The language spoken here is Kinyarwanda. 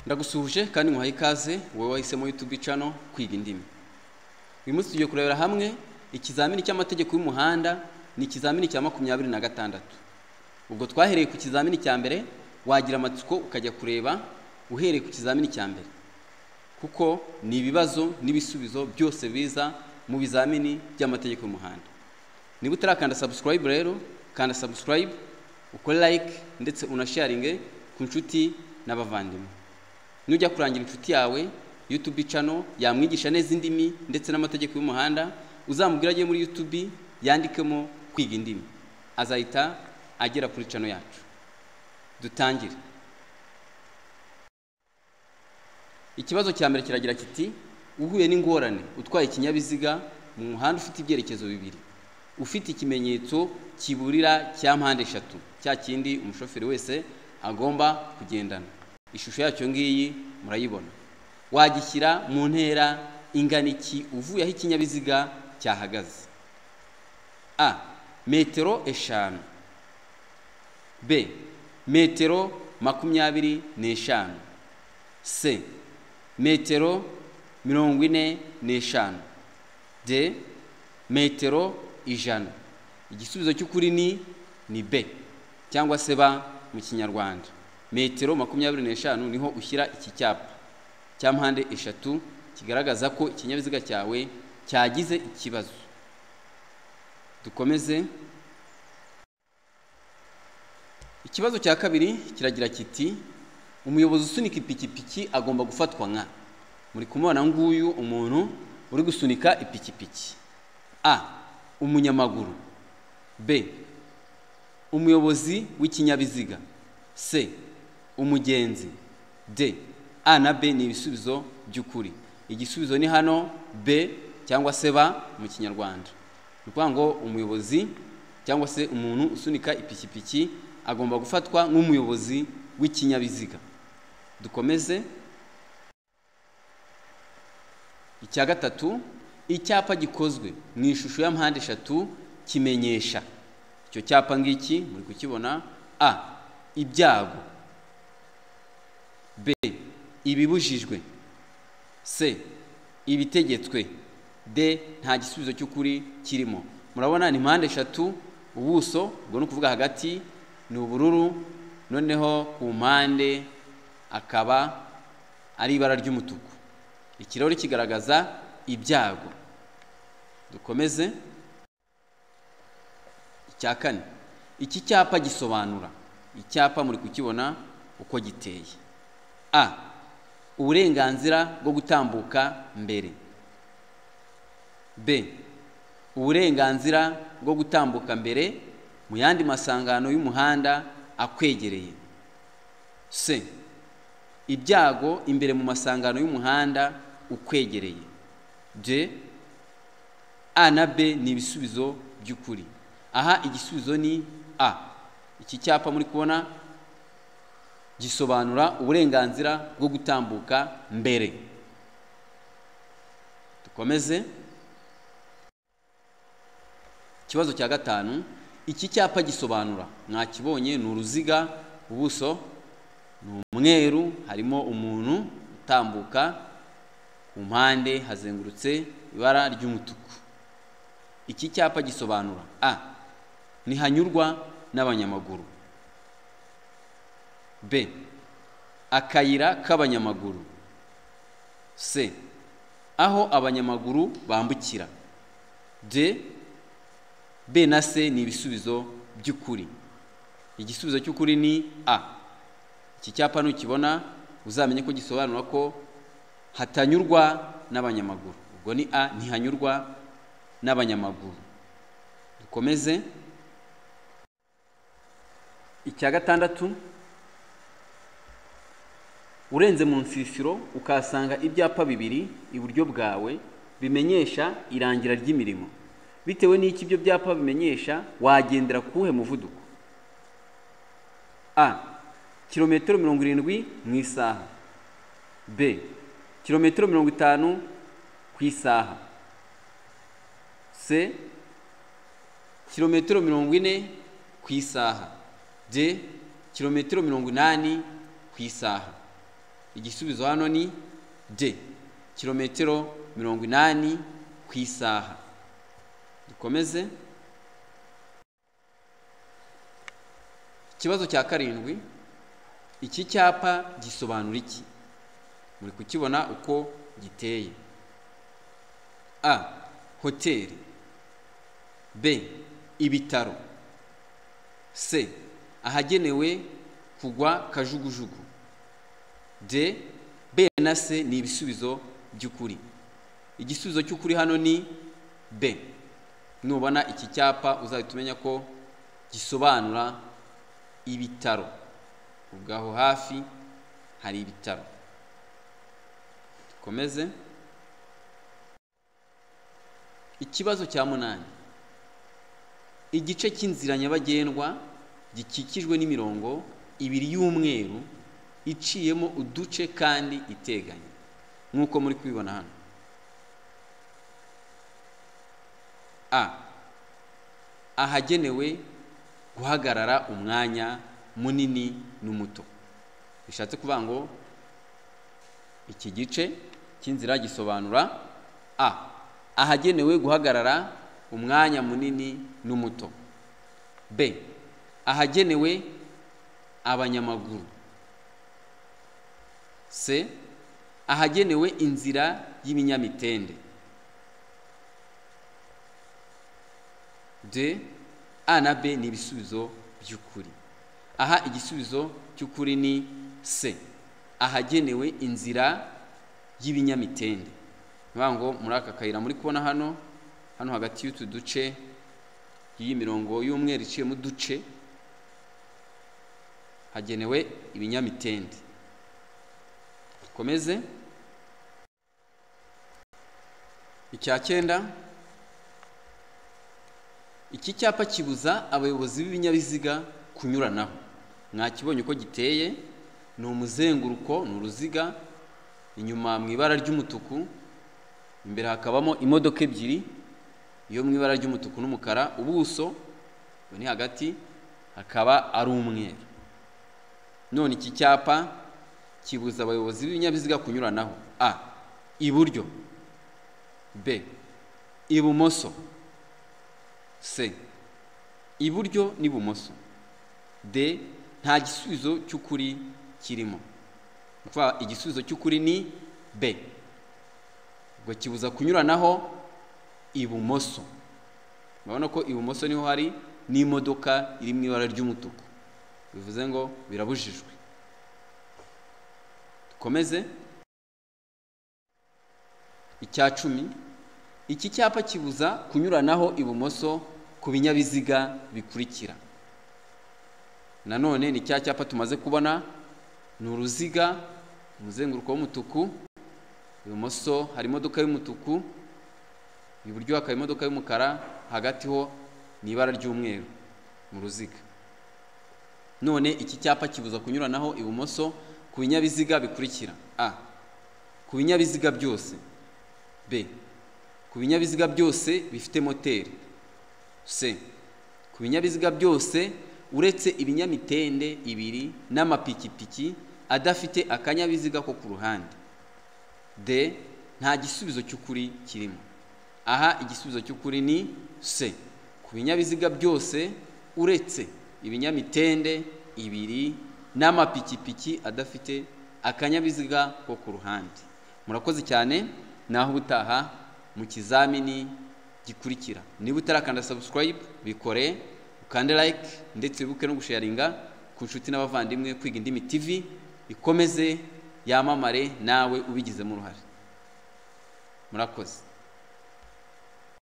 ndagusuhuje kandi nkuhaye ikaze wowe wahisemo yutubi cano kwiga indimi uyu munsi tugiye kurebera hamwe ikizamini cy'amategeko y'umuhanda ni ikizamini cya makumyabiri na gatandatu ubwo twahereye ku kizamini cya mbere wagira amatsiko ukajya kureba uhereye ku kizamini cya mbere kuko ni ibibazo n'ibisubizo byose biza mu bizamini by'amategeko y'umuhanda niba utarakanda sabusikarayibu rero kanda sabusikarayibu ukore like ndetse unasharinge ku nshuti n'abavandimwe nujya kurangira inshuti yawe yutubi cano yamwigisha neza indimi ndetse n'amategeko y'umuhanda uzamubwira ajye muri yutubi yandikemo kwiga indimi azahita agera kuri cano yacu dutangire ikibazo cya mbere kiragira kiti uhuye n'ingorane utwaye ikinyabiziga mu muhanda ufite ibyerekezo bibiri ufite ikimenyetso kiburira cya mpande eshatu cya kindi umushoferi wese agomba kugendana ishusho yacyo ngiyi murayibona wagishyira mu ntera ingana iki uvuye aho ikinyabiziga cyahagaze a metero eshanu b metero makumyabiri n'eshanu c metero mirongo ine n'eshanu d metero ijana igisubizo cy'ukuri ni ni b cyangwa se ba mu kinyarwanda metero makumyabiri n'eshanu niho ushyira iki cyapa cya mpande eshatu kigaragaza ko ikinyabiziga cyawe cyagize ikibazo dukomeze ikibazo cya kabiri kiragira kiti umuyobozi usunika ipikipiki agomba gufatwa nka muri kumubona nguyu umuntu uri gusunika ipikipiki a umunyamaguru b umuyobozi w'ikinyabiziga c umugenzi d a na b ni ibisubizo by'ukuri igisubizo ni hano b cyangwa se ba mu kinyarwanda ni ukuvuga ngo umuyobozi cyangwa se umuntu usunika ipikipiki agomba gufatwa nk'umuyobozi w'ikinyabiziga dukomeze icya gatatu icyapa gikozwe mu ishusho ya mpande eshatu kimenyesha icyo cyapa ngiki muri kukibona a ibyago b ibibujijwe c ibitegetswe d nta gisubizo cy'ukuri kirimo murabona ni mpande eshatu ubuso ubwo ni ukuvuga hagati ni ubururu noneho ku mpande akaba ari ibara ry'umutuku ikirahuri kigaragaza ibyago dukomeze icya kane iki cyapa gisobanura icyapa muri kukibona uko giteye a uburenganzira bwo gutambuka mbere b uburenganzira bwo gutambuka mbere mu yandi masangano y'umuhanda akwegereye c ibyago imbere mu masangano y'umuhanda ukwegereye d a na b ni ibisubizo by'ukuri aha igisubizo ni a iki cyapa muri kubona gisobanura uburenganzira bwo gutambuka mbere dukomeze ikibazo cya gatanu iki cyapa gisobanura mwakibonye ni uruziga ubuso ni umweru harimo umuntu utambuka ku mpande hazengurutse ibara ry'umutuku iki cyapa gisobanura a ntihanyurwa n'abanyamaguru b akayira k'abanyamaguru c aho abanyamaguru bambukira d b na c ni ibisubizo by'ukuri igisubizo cy'ukuri ni a iki cyapa ntukibona uzamenye ko gisobanura ko hatanyurwa n'abanyamaguru ubwo ni a ntihanyurwa n'abanyamaguru dukomeze icya gatandatu urenze mu nsisiro ukahasanga ibyapa bibiri iburyo bwawe bimenyesha irangira ry'imirimo bitewe n'iki ibyo byapa bimenyesha wagendera kuwuhe muvuduko a kilometero mirongo irindwi mu isaha b kilometero mirongo itanu ku isaha c kilometero mirongo ine ku isaha d kilometero mirongo inani ku isaha igisubizo hano ni de kilometero mirongo inani ku isaha dukomeze ikibazo cya karindwi iki cyapa gisobanura iki muri kukibona uko giteye a hoteli b ibitaro c ahagenewe kugwa kajugujugu d b na c ni ibisubizo by'ukuri igisubizo cy'ukuri hano ni b nubona iki cyapa uzahita umenya ko gisobanura ibitaro ubwaho hafi hari ibitaro dukomeze ikibazo cya munani igice cy'inzira nyabagendwa gikikijwe n'imirongo ibiri y'umweru iciyemo uduce kandi iteganye nk'uko muri kubibona hano a ahagenewe guhagarara umwanya munini n'umuto bishatse kuvuga ngo iki gice cy'inzira gisobanura a ahagenewe guhagarara umwanya munini n'umuto b ahagenewe abanyamaguru c ahagenewe inzira y'ibinyamitende d a na b ni ibisubizo by'ukuri aha igisubizo cy'ukuri ni c ahagenewe inzira y'ibinyamitende niyo ngo muri aka kayira muri kubona hano hano hagati y'utu duce iyi mirongo y'umweru iciyemo uduce hagenewe ibinyamitende dukomeze icya cyenda iki cyapa kibuza abayobozi b'ibinyabiziga kunyuranaho mwakibonye uko giteye ni umuzenguruko ni uruziga inyuma mu ibara ry'umutuku imbere hakabamo imodoka ebyiri iyo mu ibara ry'umutuku n'umukara ubuso ni hagati hakaba ari umweru none iki cyapa kibuza abayobozi b'ibinyabiziga kunyuranaho a iburyo b ibumoso c iburyo n'ibumoso d nta gisubizo cy'ukuri kirimo igisubizo cy'ukuri ni b ubwo kibuza kunyuranaho ibumoso urabona ko ibumoso niho hari n'imodoka iri mu ibara ry'umutuku bivuze ngo birabujijwe dukomeze icya cumi iki cyapa kibuza kunyuranaho ibumoso ku binyabiziga bikurikira nanone ni cya cyapa tumaze kubona ni uruziga umuzenguruko w'umutuku ibumoso hari imodoka y'umutuku iburyo hakaba imodoka y'umukara hagati ho ni ibara ry'umweru mu ruziga none iki cyapa kibuza kunyuranaho ibumoso ku binyabiziga bikurikira a ku binyabiziga byose b ku binyabiziga byose bifite moteri c ku binyabiziga byose uretse ibinyamitende ibiri n'amapikipiki adafite akanyabiziga ko ku ruhande d nta gisubizo cy'ukuri kirimo aha igisubizo cy'ukuri ni c ku binyabiziga byose uretse ibinyamitende ibiri n'amapikipiki adafite akanyabiziga ko ku ruhande murakoze cyane naho ubutaha mu kizamini gikurikira niba utarakanda sabusikarayibu bikore ukande like ndetse wibuke no gusharinga ku nshuti n'abavandimwe kwiga indimi tivi ikomeze yamamare nawe ubigizemo uruhare murakoze